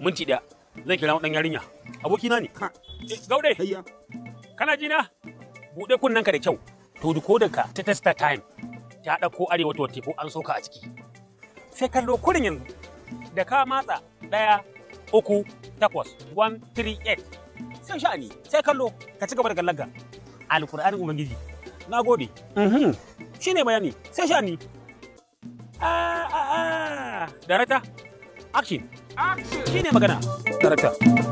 minti ɗaya zan kira ɗan yarinya abokina ne Eh, gaude Hayya. kana ji na buɗe kunnenka da kyau to decoderka ta testa time ta ɗauko arewa to teku an soka a ciki sai kallo kurin yanzu da ka matsa ɗaya uku takwas one three eight sai sha'ani sai kallo ka ci gaba da gallanka alkur'anin ubangiji na gode shi ne bayani sai sha'ani ah ah ah darata action shi ne magana darata